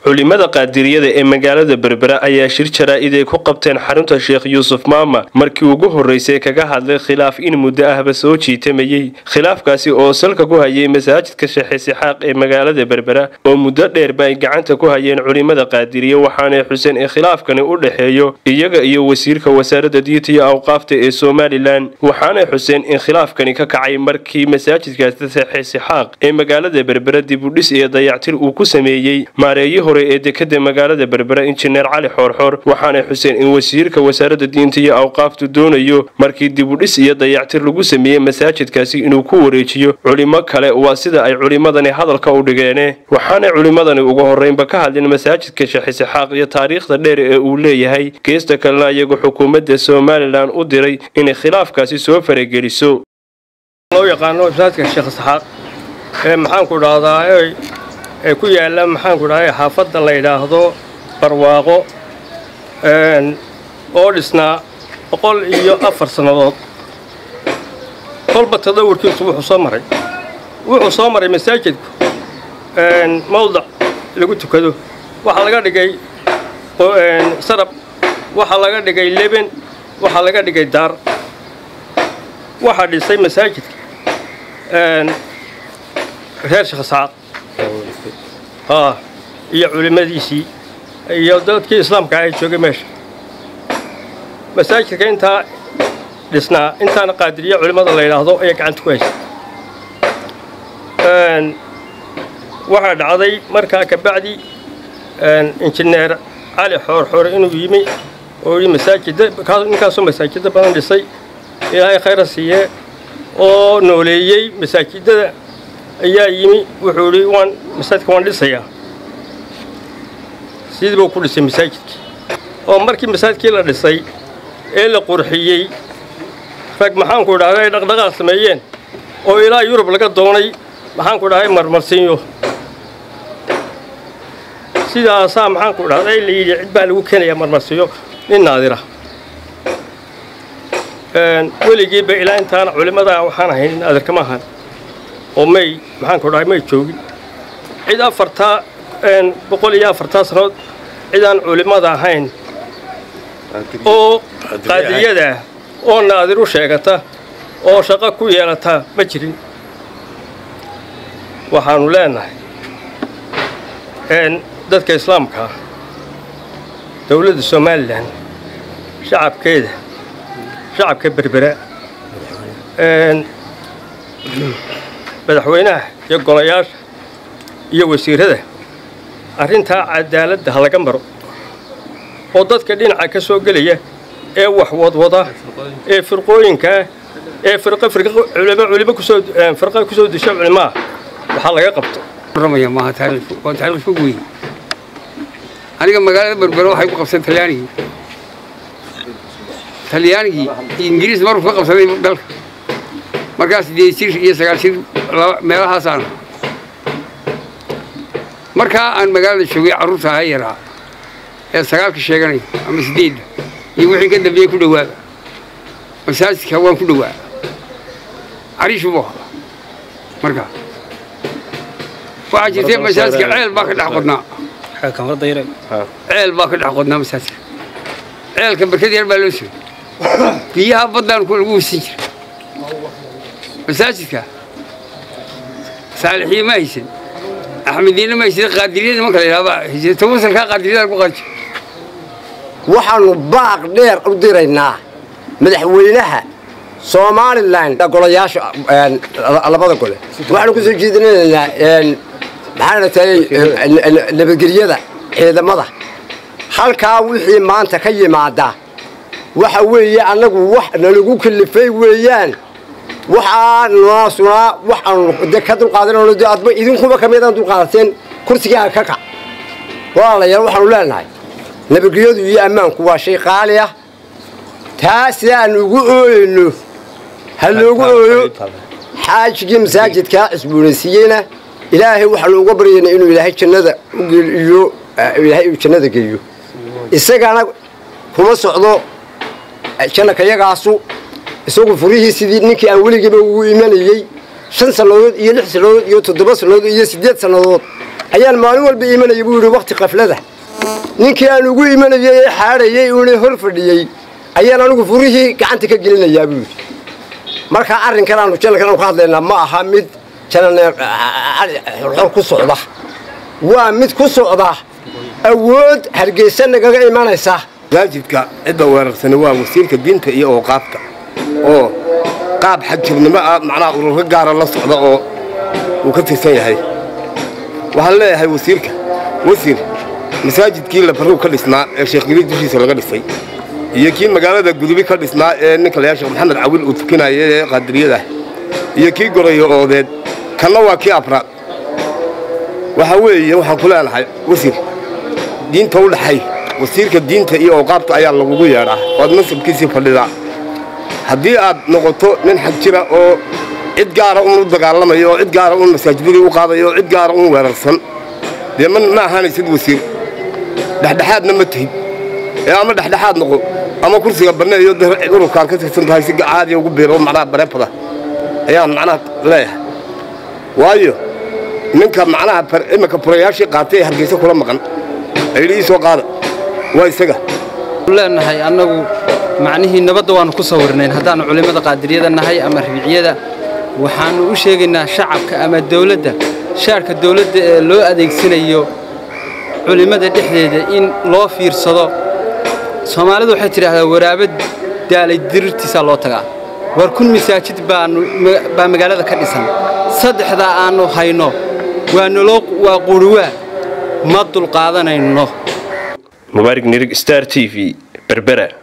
culimada qaadiriyada ee magaalada berbera ayaa shir jaraa-id ay ku qabteen xarunta sheekh yuusuf maama markii ugu horreysay kaga hadlay khilaaf in muddo ahba soo jiitamayey khilaafkaasi oo salka ku hayay masaajidka sheekh isixaaq ee magaalada berbera oo muddo dheerba ay gacanta ku hayeen culimada qaadiriya waxaanay xuseen in khilaafkani u dhexeeyo iyaga iyo wasiirka wasaaradda diinta iyo awqaafta ee somalilan waxaanay xuseen in khilaafkani ka kacay markii masaajidkaasi sheekh isixaaq ee magaalada berbera dibudhis iyo dayactir uu ku sameeyey maareeyi hore ee dekada magaalada berbera injineer cali xoorxoor waxaanay xuseen in wasiirka wasaaradda diinta iyo awqaaftu doonayo markii dibudhis iyo dayactir lagu sameeyey masaajidkaasi inuu ku wareejiyo culimo kale waa sida ay culimadani hadalka u dhigeene waxaanay culimadani ugu horreynba ka hadleen masaajidka sheekh isixaaq iyo taariikhda dheer ee uu leeyahay geesta kalena iyagu xukuumadda somalilan u diray inay khilaafkaasi soo farageliso loo yaqaano masaajidka sheekh isxaaq ee maxaanku dhahdaa ee ku yaalla maxaanku dhahay xaafadda la yidhaahdo barwaaqo oo dhisnaa boqol iyo afar sannadood kolba tadawurkiisu wuxuu soo maray wuxuu soo maray masaajidku mawdac lagu tukado waxaa laga dhigay sarab waxaa laga dhigay leben waxaa laga dhigay daar waxaa dhisay masaajidka reer sheekh isxaaq iyo culimmadiisii iyo dadkii islaamka ah ee joogay meesha masaajidka intaa dhisnaa intaana qaadiriya culimmada la yidhaahdo ayaa gacanta ku haysa waxaa dhacday markaa kabacdi injineer cali xoorxoore inuu yimi oo yii masaajida ninkaasoo masaajida badan dhisay ilaahay khayra siiyee oo nooleeyey masaajidada ayaa yimi wuxuu idhi waan masaajidka waan dhisayaa sidii buu ku dhisay masaajidkii oo markii masaajidkii la dhisay ee la qurxiyey rag maxaanku idhahday ay dhaqdhaqaaq sameeyeen oo ilaa yurub laga doonay maxaanku dhahay marmarsiinyo sidaasaa maxaanku dhahday la yidhi cid baa lagu keenayaa marmarsiinyo nin naadira weligiiba ilaa intaana culimmadaa waxaan ahayn naadir kama ahan oo may maxaanku dhahay may joogin cid afartaa boqol iyo afartaa sannadood cidaan culimmada ahayn oo qaadiriyadaah oo naadir u sheegata oo shaqo ku yeelata ma jirin waxaannu leenahay dadka islaamkaa dowladda somalilan shacabkeeda shacabka berbera madaxweynaha iyo golayaasha iyo wasiirada arrintaa cadaaladda ha laga maro oo dadka dhinaca ka soo gelaya ee wax wadwada ee firqooyinkaa ee culimo kusoo firqa kusoo disha culimaha waxaa laga qabto maaha waa taariikh fog wey aniga magaalada berbera waxay ku qabseen talyaanigii talyaanigii iyo ingiriis markuu ka qabsaday dalka markaas sideed jir iyo sagaal jir meelahaasaan markaa aan magaalada joogay carruurta aha yaraa ee sagaalka sheeganaya ama sideedda iyo wixii ka dambeeyey ku dhawaaba masaajidka waan ku dhawaa cariish buu ahaa markaa waxaa jirtay masaajidka ceel baa ka dhex qodnaa ceel baa ka dhex qodnaa masaajidka ceelka barkad yar baa loo soo biyaha baddaan lagu weysan jira masaajidka saalixiye ma haysan axmediinna ma haysan qaadiriyada nimanka la yidhahdaa haysan tawasalkaa qaadiriyada lagu qaadi waxaannu baaq dheer u diraynaa madaxweynaha somalilan golayaasha labada gole waxaanu ku soo jeedinaynaa maxaana tahay nabadgelyada ciidamada halkaa wixii maanta ka yimaada waxa weeye annagu wax nalagu kalifay weeyaan waxaa noosunaa waxaanu de ka dulqaadanayno de adba idinkuba ka midaan dulqaadateen kursigaa ka kac walaalayaal waxaanu leenahay nabadgelyadu iyo ammaanku waa shay qaali ah taa sida aan ugu ooyeyno ha loogu ooyo xaajigii masaajidkaa cusboonaysiiyeyna ilaahay waxaanu uga baryaynaa inuu ilaahay jannada ugeliyo ilaahay uu jannada geeyo isagana kuma socdo jannakayagaasu isagu furihii sidii ninkii aan weligiiba ugu imanayey shan sannadood iyo lix sannadood iyo toddoba sannadood iyo siddeed sannadood ayaan maalin walba imanaya buu yidhi wakhti qaflada ninkii aan ugu imanayay ee xaadhayay uuna hor fadhiyey ayaan anigu furihii gacanta ka gelinayaa buu yidhi markaa arrinkan aanu janalkan aanu ka hadlaynaa ma aha mid jananeer xor ku socda waa mid ku socda awood hargeysa nagaga imanaysa masaajidka cidda weerarsani waa wasiirka diinta iyo ooqaabta oo qaab xagjirnimo ah macnaha ururka gaara la socda oo uu ka tirsan yahay waxaan leeyahay wasiirka wasiir masaajidkii labarrow ka dhisnaa ee sheekh gariid dushiisa laga dhisay iyo kii magaalada gudubi ka dhisnaa ee ninka layaa sheekh maxamed cawil uu tukinaya ee qaadiriyada iyo kii gorayo oodeed kanna waa kii afraad waxaa weeye waxaan ku leenahay wasiir diinta u dhaxay wasiirka diinta iyo awqaabta ayaa lagugu yeedhaa oad nasabkiisii fadhidaa haddii aad noqoto nin xag jira oo cid gaara un u dagaalamayo oo cid gaara un masaajidadii u qaadayo oo cid gaara un weerarsan dee ma ahaanaysid wasiir dhexdhexaadna ma tihid ee ama dhexdhexaad noqo ama kursiga banneeyo ururkaad ka tirsan tahay si caadiya ugu biiro macnaha bareebada ayaan macnaha leeyahay waayo ninka macnaha iminka furayaashii qaatay ee hargeysa kula maqan ayidhi ii soo qaada waa isaga leenahay annagu macnihii nabadda waannu ku sawirnayn haddaannu culimmada qaadiriyada nahay ama ribiicyada waxaannu u sheegaynaa shacabka ama dawladda shaarka dawladda ee loo adeegsanayo culimmada dhexdeeda in loo fiirsado soomaalidu waxay tidhaahdaa waraaba daalay dirirtiisaa loo tagaa war kun masaajid baa magaalada ka dhisan saddexdaa aannu hayno waa naloo waa quruwaa ma dulqaadanayno mubaarig nirig star t v berbera